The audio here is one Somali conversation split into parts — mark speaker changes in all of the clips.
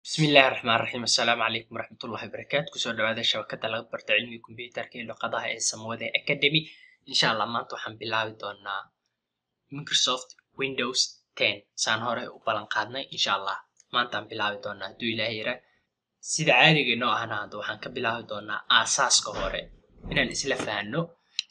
Speaker 1: bismillahi raxmaan raxiim assalaamu calaykum waraxmatullahi wabarakaatu kusoo dhawaada shabakada laga barto cilmiga kombyuutarka iyo luqadaha ee samawada academy insha allah maanta waxaan bilaabi doonaa microsoft windows ten saan hore u ballan qaadnay insha allah maantaan bilaabi doonaa hadduu ilaah yara sida caadiga inoo ahna hadda waxaan ka bilaabi doonaa aasaaska hore inaan isla fahanno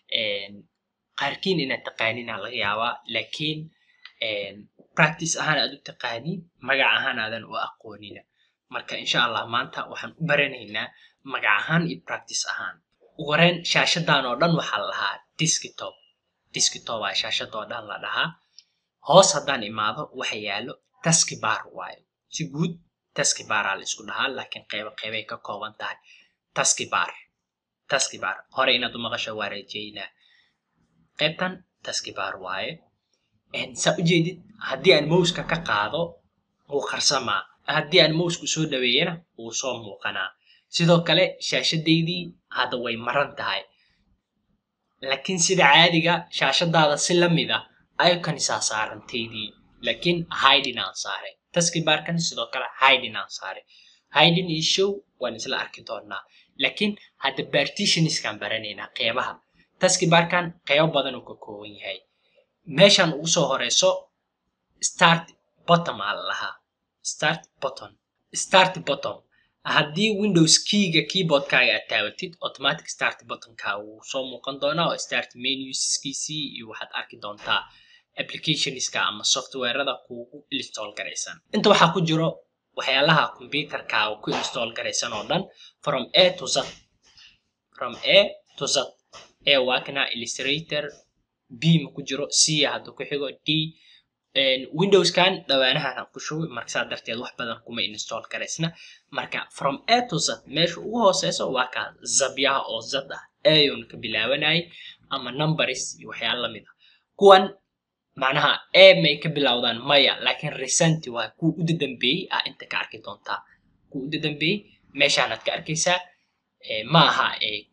Speaker 1: qaarkiin inaad taqaaniina laga yaabaa laakiin practice ahaan aad u taqaaniin magac ahaan aadan u aqoonina marka insha allah maanta waxaan u baranaynaa magac ahaan iyo practice ahaan ugu horeyn shaashadan oo dhan waxaa la dhahaa desktop desktop aa shaashada oo dhan la dhahaa hoos haddaan imaado waxa yaalo taskibar waayo si guud taskibaraa la isku dhahaa laakiin qeybo qeybay ka kooban tahay taskibar taskibar hore inaad u maqasho waa rajeynaa qaybtan taskibar waaye saa ujeedid haddii aan mouska ka qaado wuu qarsamaa haddii aan mouska soo dhaweeyana wuu soo muuqanaa sidoo kale shaashadaydii hadda way maran tahay laakiin sida caadiga shaashadaada si la mid ah iconisaa saarantaydii laakiin hidin aan saaray taskibarkan sidoo kale hidin aan saaray hidin iyo show waan isla arki doonaa laakiin hadda partitioniskaan baranaynaa qeybaha taskibarkan qeybo badan uu ka kooban yahay meeshan ugu soo horeyso start bottom aa la lahaa start bottom start bottom haddii windows keyga keyboardkaaga aad taabatid automatic start bottomka wuu soo muuqan doonaa oo start menuskiisii iyo waxaad arki doontaa applicationska ama softwareda kuugu install garaysan inta waxaa ku jiro waxyaalaha computerkaaga ku install garaysan oo dhan from a to z from a to z a waakna illustrator b ma ku jiro c hadda ku xigo d windowskan dhawaanahan aan ku shugay marka saa darteed wax badan kuma install garaysna marka from a to z meesha ugu hooseyso waa kaa zabyaha oo zad ah ayon ka bilaabanayay ama numbers iyo waxyaala lamid ah kuwan macnaha a may ka bilowdaan maya laakiin recent waa kuwa uda dambeeyey ah inta ka arki doontaa kuwa uda dambeeyey meeshaanaad ka arkaysaa ma aha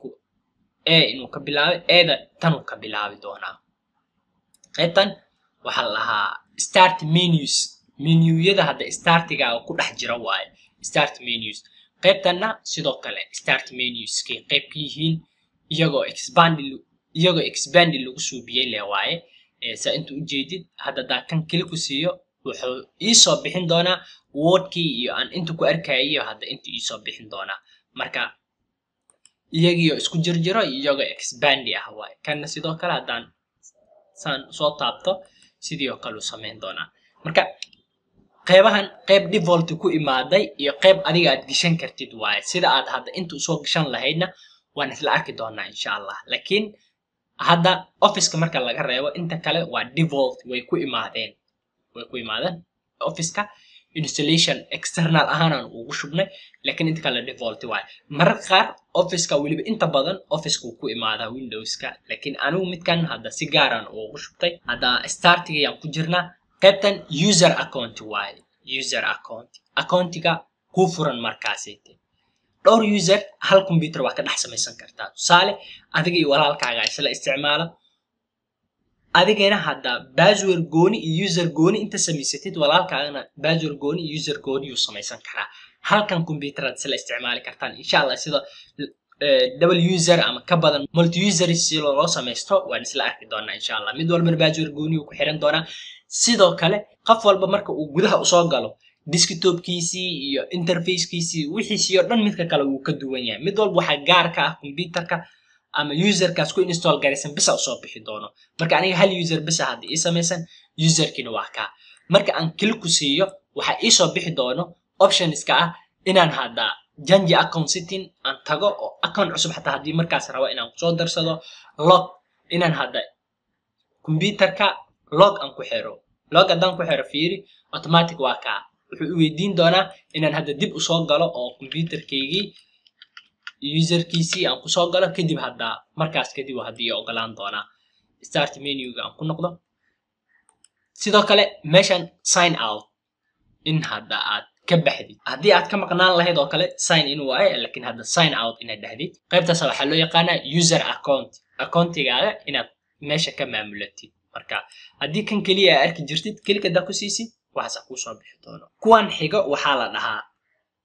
Speaker 1: a inuu ka bilaabay eeda tanuu ka bilaabi doonaa qaybtan waxaa la lahaa start menus menuyada hadda startigaaga ku dhex jira waaye start menus qaybtanna sidoo kale start menuskay qayb ka yihiin iyagoo expand iyagoo expandi lagu suubiyey le waaye saa inta ujeedid hadda daan kan keli ku siiyo wuxuu iisoo bixin doonaa wordkii iyo aan inta ku arkayiyo hadda inta iisoo bixin doonaa marka iyagiio isku jirjiro iyagoo expandi ah waaye kanna sidoo kale haddaan saan soo taabto sidii oo kale u samayn doonaa marka qeybahan qeyb default ku imaaday iyo qeyb adiga aad geshan kartid waaye sida aad hadda inta usoo gashan lahaydna waan isla arki doonaa insha allah laakiin hadda officeka marka laga reebo inta kale waa default way ku imaadeen way ku imaadeen officeka installation external ahaanaan ugu shubnay laakiin inta kale default waaye mararka qaar officeka weliba inta badan officeka uu ku imaadaa windowska laakiin anigu midkan hadda si gaaraan ugu shubtay hadda startigayaan ku jirnaa qaybtan user account waaye user account accountiga kuu furan markaasite dhowr user hal computer waa ka dhex samaysan kartaa tusaale adiga iyo walaalkaaga isla isticmaala adigana hadda basword gooni iyo user gooni inta samaysatid walaalkaagana basword gooni iyo user gooni yuu samaysan karaa halkan computerad isla isticmaali kartaan insha allah sida double user ama ka badan multi user si loo samaysto waan isla arki doonaa insha allah mid walbana basword gooni uu ku xiran doonaa sidoo kale qof walba marka uu gudaha usoo galo desktopkiisii iyo interfacekiisii wixiisii oo dhan midka kale wuu ka duwan yahay mid walba waxaa gaar ka ah computerka ama userkaas ku install garaysan bisa usoo bixi doono marka aniga hal user bisa hadda ii samaysan userkiina waa kaa marka aan kili ku siiyo waxaa iisoo bixi doono optionska ah inaan hadda janji account setting aan tago oo account cusub xataa haddii markaas rabo inaan kusoo darsado log inaan hadda computerka log aan ku xiro log haddaan ku xiro fiiri automatic waa kaa wuxuu i weydiin doonaa inaan hadda dib usoo galo oo computerkaygii userkiisii aan kusoo galo kadib hadda markaas kadib haddii ogolaan doonaa start menuga aan ku noqdo sidoo kale meeshan sign out in hadda aad ka baxdid haddii aad ka maqnaan lahayd oo kale sign in waaye laakiin hadda sign out inaad dhahdid qaybtaas waxaa loo yaqaanaa user account accountigaaga inaad meesha ka maamulatid marka haddii kan keliya aa arki jirtid kelika haddaa ku siisid waxaasa kuusoo bixi doono kuwan xigo waxaa la dhahaa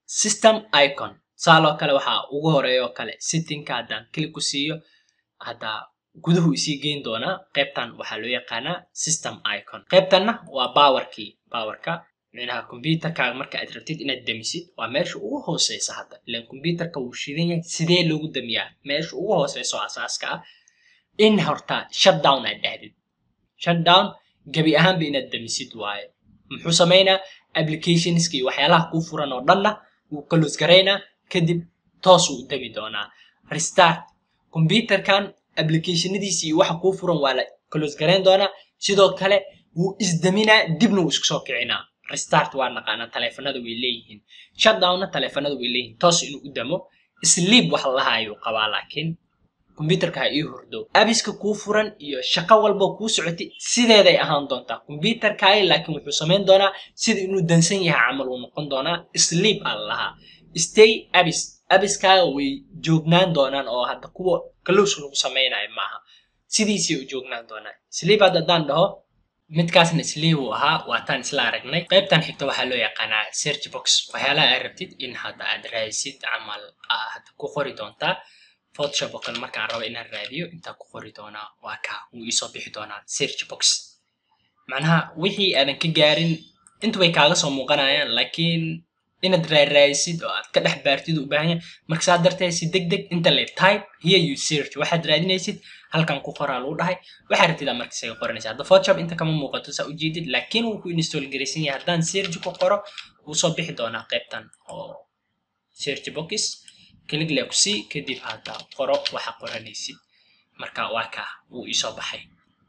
Speaker 1: system icon saaloo kale waxaa ugu horeeya oo kale sittingka haddaan klik ku siiyo hadda guduhu isii geyn doonaa qaybtan waxaa loo yaqaanaa system icon qaybtanna waa powerkii powerka micnaha computerkaaga marka aad rabtid inaad damisid waa meesha ugu hooseysa hadda ilan computerka wuu shidan yahay sidee loogu damiyaa meesha ugu hooseyso asaaska ah in horta shutdown aad dhahdid shutdown gebi ahaanba inaad damisid waaye muxuu samaynaa applicationska iyo waxyaalaha kuu furan oo dhanna wuu close garaynaa kadib toos uu dami doonaa restart computerkan applicationadiisi iyo waxa kuu furan waa la close garayn doonaa sidoo kale wuu isdaminaa dibna wuu isku soo kicinaa restart waa naqaanaa taleefanada way leeyihiin shutdownna taleefanada way leeyihiin toos inuu u damo sleep wax laha ayuu qabaa laakiin computerka ha ii hurdo abiska kuu furan iyo shaqo walba kuu socotay sideeday ahaan doontaa computerkaagi laakiin wuxuu samayn doonaa sida inuu dansan yahay camal uu noqon doonaa sleep aa lahaa stay abis abiskaaga way joognaan doonaan oo hadda kuwa close lagu samaynayo maaha sidiisay u joognaan doonaan sleep hadda haddaan dhaho midkaasna sleep uu ahaa waataan isla aragnay qaybtan xigta waxaa loo yaqaanaa search box waxyaalaha aad rabtid in hadda aad raadisid camal hadda ku qori doontaa photoshop oo kale markaan rabo inaan raadiyo intaa ku qori doonaa waa kaa wuu iisoo bixi doonaa search box macnaha wixii aadan ka gaarin inta way kaaga soo muuqanayaan laakiin inaad raaraadisid oo aad ka dhex baartid u baahan yahay marka saa darteed si deg deg inta le type here you search waxaad raadinaysid halkan ku qoraa lagu dhahay waxaa rabtid marka isaga qoranaysa hadda photoshop inta kama muuqato saa ujeedid laakiin wuu ku install garaysan yahay haddaan search ku qoro wuu soo bixi doonaa qaybtan oo search box klig le ku sii kadib hadda qoro waxa qoranaysid marka waa kaa wuu iisoo baxay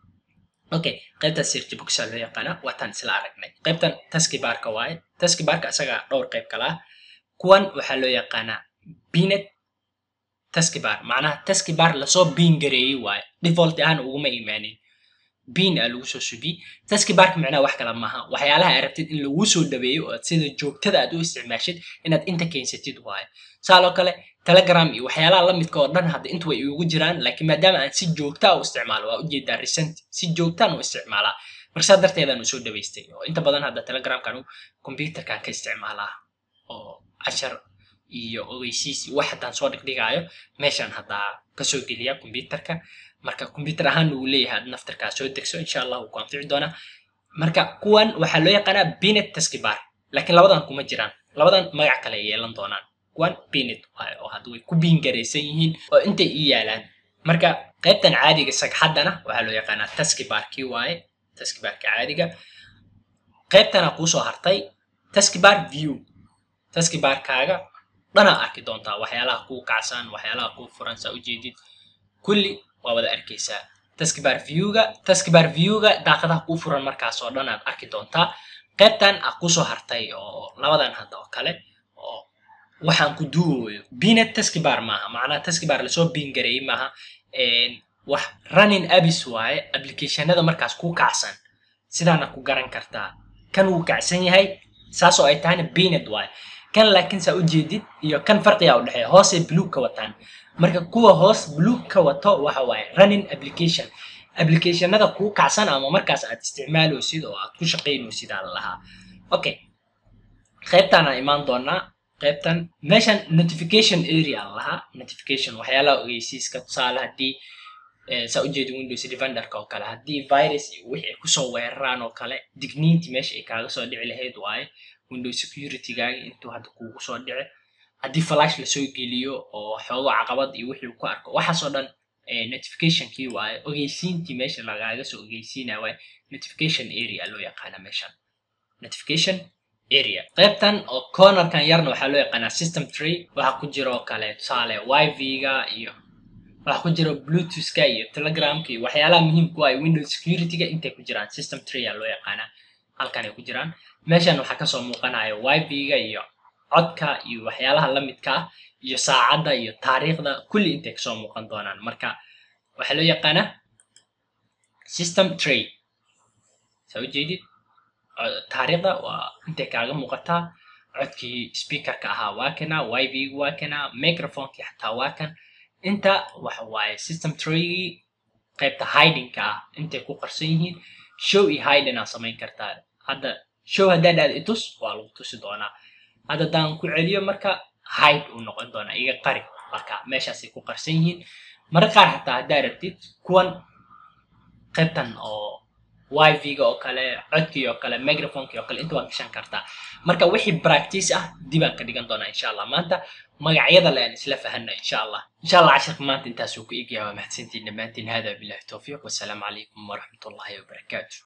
Speaker 1: okay qaybtan search boxa loo yaqaana waataan isla aragnay qaybtan taskibarka waaye taskibarka isaga dhowr qayb kala ah kuwan waxaa loo yaqaanaa binet taskibar macnaha taskibar lasoo biin gareeyey waaye default ahaan uguma imaanin biin aa lagu soo subiy taskibarka micnaha wax kala maaha waxyaalaha aad rabtid in lagu soo dhaweeyo oo sida joogtada aad u isticmaashid inaad inta keensatid waaye saaloo kale telegram iyo waxyaalaha la midka oo dhan hadda inta way iugu jiraan laakiin maadaama aan si joogtaa u isticmaalo waa ujeedaa recent si joogtaan u isticmaalaa marka saa darteedaan u soo dhawaystay oo inta badan hadda telegramkan computerkan ka isticmaalaa oo cashar iyo ogeysiis wax haddaan soo dhigdhigaayo meeshaan haddaa kasoo geliya computerka marka computer ahaan uu leeyahay ad naftarkaa soo degso insha allah wuu ku anfici doonaa marka kuwan waxaa loo yaqaanaa binet taskibar laakiin labadan kuma jiraan labadan magac kale ay yeelan doonaan kuwan binet waaye oo hadda way ku biingaraysan yihiin oo intay ii yaalaan marka qaybtan caadiga sagxaddana waxaa loo yaqaanaa taskibarkii waaye taskibarka caadiga qaybtana kuusoo hartay taskibar view taskibarkaaga dhanaa arki doontaa waxyaalaha kuu kacsan waxyaalaha kuu furan saa ujeedid kulli waa wada arkaysaa taskibar viewga taskibar viewga daaqadaha kuu furan markaas oo dhan aad arki doontaa qaybtan a kusoo hartay oo labadan hadda oo kale oo waxaan ku duuwayo binet taskibar maaha macnaha taskibar lasoo biin gareeyey maaha wax running abis waaye applicationada markaas kuu kacsan sidaana ku garan kartaa kan wuu kacsan yahay saasoo ay tahayna binet waaye kan laakiin saa ujeedid iyo kan farqiga u dhexeeya hoosay blueg ka wataan marka kuwa hoos blueg ka wato waxa waaye running application applicationada kuu kacsan ama markaas aad isticmaaloosid oo aad ku shaqaynoosid aa lahaa okay qaybtaana imaan doonaa qaybtan meeshan notification area lahaa notification waxyaalaha ogeysiiska tusaale haddii saa ujeedi windows defenderka oo kale haddii virus iyo wixii ay kusoo weeraraan oo kale digniintii meesha ay kaaga soo dhici lahayd waaye windows securitygaagi intuu hadda kuugu soo dhici haddii flash lasoo geliyo oo xoogo caqabad iyo wixii ku arko waxaasoo dhan notificationkii waaye ogeysiintii meesha lagaaga soo ogeysiinaya waaye notification area loo yaqaana meeshan notification area qaybtan oo cornerkan yarna waxaa loo yaqaanaa system tree waxaa ku jira oo kale tusaale wifi-ga iyo waxaa ku jira bluetoothka iyo telegramka iyo waxyaalaha muhiimku ah windows securityga intay ku jiraan system tree aa loo yaqaanaa halkan ay ku jiraan meeshan waxaa kasoo muuqanaya wifi-ga iyo codka iyo waxyaalaha la midka ah iyo saacadda iyo taariikhda kulli intay kasoo muuqan doonaan marka waxaa loo yaqaanaa system tree saa ujeedid taariikhda waa intay kaaga muuqataa codkii speakerka ahaa waa kana wifi-gu waa kana microphonekii xataa waa kan inta waxa waaye system treegii qaybta hidingka ah intay ku qarsan yihiin show iyo hiding aa samayn kartaa hadda show haddaa dhahda itus waa lagu tusi doonaa hadda haddaan ku celiyo marka hide uu noqon doonaa iga qari marka meeshaasay ku qarsan yihiin marka qaar xataa haddaa rabtid kuwan qaybtan oo wifi-ga oo kale codkii oo kale microphonekii oo kale inta waad gashan kartaa marka wixii practice ah dibaan ka dhigan doonaa insha allah maanta magacyada le aan isla fahanna insha allah insha allah casharka maanta intaasuu ku egyaha waa mahadsantiin dhammaantiin hada billahi towfiiq wasalaamu calaykum waraxmatullahi wabarakaatu